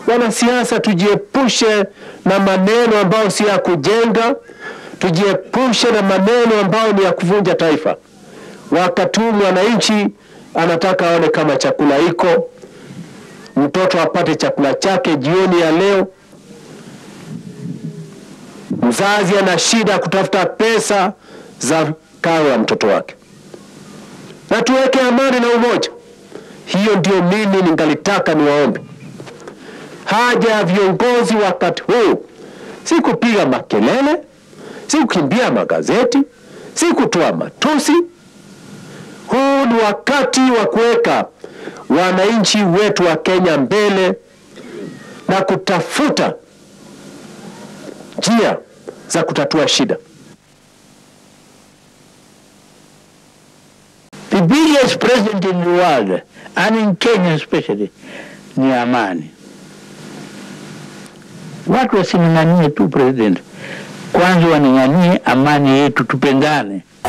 Wanasiasa, tujiepushe na maneno ambayo si ya kujenga, tujiepushe na maneno ambayo ni ya kuvunja taifa. Wakati huu mwananchi anataka aone kama chakula iko, mtoto apate chakula chake jioni ya leo. Mzazi ana shida kutafuta pesa za karo ya mtoto wake, na tuweke amani na umoja. Hiyo ndio mimi ningalitaka niwaombe. Haja ya viongozi wakati huu si kupiga makelele, si kukimbia magazeti, si kutoa matusi. Huu ni wakati wa kuweka wananchi wetu wa Kenya mbele na kutafuta njia za kutatua shida. The biggest president in the world, and in Kenya especially, ni amani. Watu wasining'anie tu president, kwanza waning'anie amani yetu, tupendane.